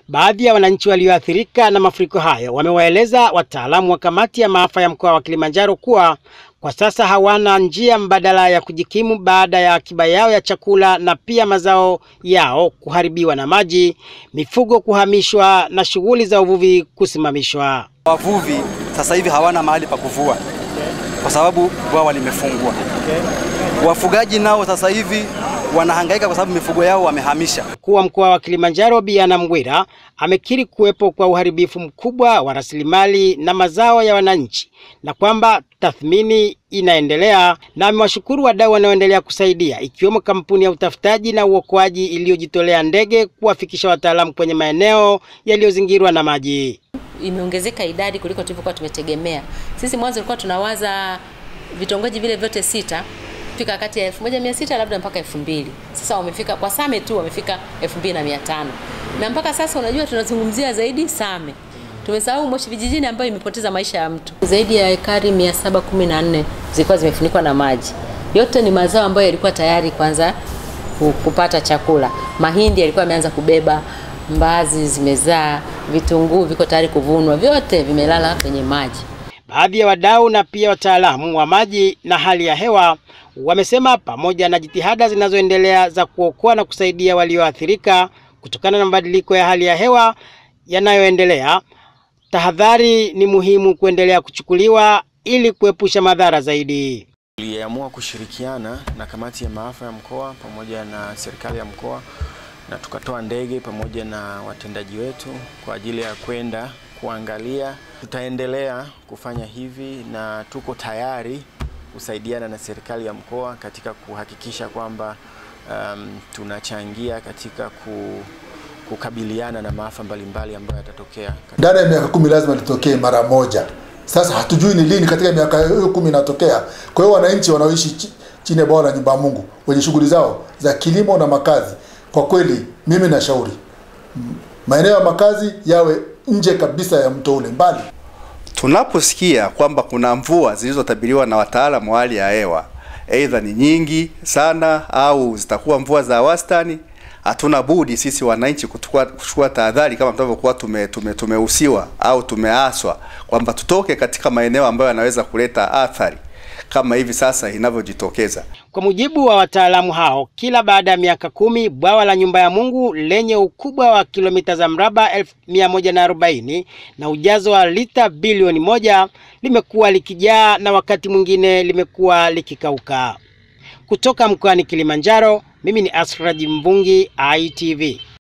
Baadhi ya wananchi walioathirika na mafuriko hayo wamewaeleza wataalamu wa kamati ya maafa ya mkoa wa Kilimanjaro kuwa kwa sasa hawana njia mbadala ya kujikimu baada ya akiba yao ya chakula na pia mazao yao kuharibiwa na maji, mifugo kuhamishwa na shughuli za uvuvi kusimamishwa. Wavuvi sasa hivi hawana mahali pa kuvua kwa sababu bwawa limefungwa. Wafugaji nao sasa hivi wanahangaika kwa sababu mifugo yao wamehamisha. Mkuu wa mkoa wa Kilimanjaro Biana Mgwira amekiri kuwepo kwa uharibifu mkubwa wa rasilimali na mazao ya wananchi na kwamba tathmini inaendelea, na amewashukuru wadau wanaoendelea kusaidia ikiwemo kampuni ya utafutaji na uokoaji iliyojitolea ndege kuwafikisha wataalamu kwenye maeneo yaliyozingirwa na maji. Imeongezeka idadi kuliko tulivyokuwa tumetegemea. Sisi mwanzo tulikuwa tunawaza vitongoji vile vyote sita fika kati ya 1600 labda mpaka 2000. Sasa wamefika kwa Same tu wamefika 2500. Na mpaka sasa unajua tunazungumzia zaidi Same. Tumesahau Moshi vijijini ambayo imepoteza maisha ya mtu. Zaidi ya ekari 714 zilikuwa zimefunikwa na maji. Yote ni mazao ambayo yalikuwa tayari kwanza kupata chakula. Mahindi yalikuwa yameanza kubeba, mbazi zimezaa, vitunguu viko tayari kuvunwa, vyote vimelala kwenye maji. Baadhi ya wadau na pia wataalamu wa maji na hali ya hewa wamesema pamoja na jitihada zinazoendelea za kuokoa na kusaidia walioathirika kutokana na mabadiliko ya hali ya hewa yanayoendelea, tahadhari ni muhimu kuendelea kuchukuliwa ili kuepusha madhara zaidi. Tuliamua kushirikiana na kamati ya maafa ya mkoa pamoja na serikali ya mkoa na tukatoa ndege pamoja na watendaji wetu kwa ajili ya kwenda kuangalia. Tutaendelea kufanya hivi na tuko tayari kusaidiana na serikali ya mkoa katika kuhakikisha kwamba um, tunachangia katika ku, kukabiliana na maafa mbalimbali ambayo yatatokea. Ndani ya miaka kumi lazima litokee mara moja. Sasa hatujui ni lini katika miaka hiyo kumi inatokea. Kwa hiyo wananchi wanaoishi chini ya bwawa la nyumba ya Mungu wenye shughuli zao za kilimo na makazi, kwa kweli mimi nashauri maeneo ya makazi yawe nje kabisa ya mto ule mbali. Tunaposikia kwamba kuna mvua zilizotabiriwa na wataalamu wa hali ya hewa, aidha ni nyingi sana au zitakuwa mvua za wastani, hatuna budi sisi wananchi kuchukua tahadhari kama tunavyokuwa tume, tume, tumehusiwa au tumeaswa kwamba tutoke katika maeneo ambayo yanaweza kuleta athari kama hivi sasa inavyojitokeza. Kwa mujibu wa wataalamu hao, kila baada ya miaka kumi bwawa la nyumba ya Mungu lenye ukubwa wa kilomita za mraba 1140 na ujazo wa lita bilioni moja limekuwa likijaa na wakati mwingine limekuwa likikauka. Kutoka mkoani Kilimanjaro, mimi ni Asraji Mvungi, ITV.